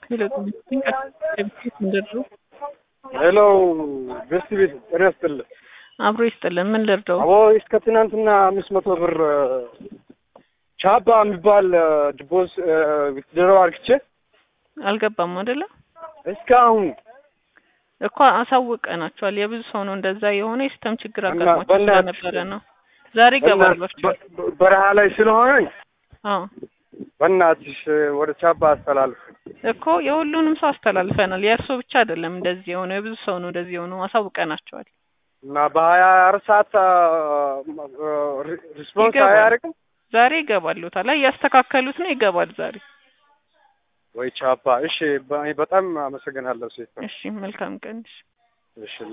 ሄሎ ገስት ቤት ጤና ይስጥልን። አብሮ ይስጥልን። ምን ልርዳው? አቦ እስከ ትናንትና አምስት መቶ ብር ቻባ የሚባል ድቦስ ድረው አርግቼ አልገባም አይደለ? እስካሁን እኮ አሳውቀናቸዋል። የብዙ ሰው ነው እንደዛ የሆነ የሲስተም ችግር እና አጋጥሟቸው በእናትሽ- ስለነበረ ነው። ዛሬ ይገባሏቸዋል። በ- በረሃ ላይ ስለሆነኝ አዎ በእናትሽ ወደ ቻባ አስተላልፍ። እኮ የሁሉንም ሰው አስተላልፈናል። የእርሶ ብቻ አይደለም እንደዚህ የሆነው የብዙ ሰው ነው እንደዚህ የሆነው። አሳውቀናቸዋል። እና በሀያ አራት ሰዓት ሪስፖንስ ይገባል። አያደርግም ዛሬ ይገባሉታል። ላይ እያስተካከሉት ነው። ይገባል ዛሬ። ወይ ቻባ? እሺ በ- በጣም አመሰግናለሁ ሴት እሺ መልካም ቀን። እሺ። እሺ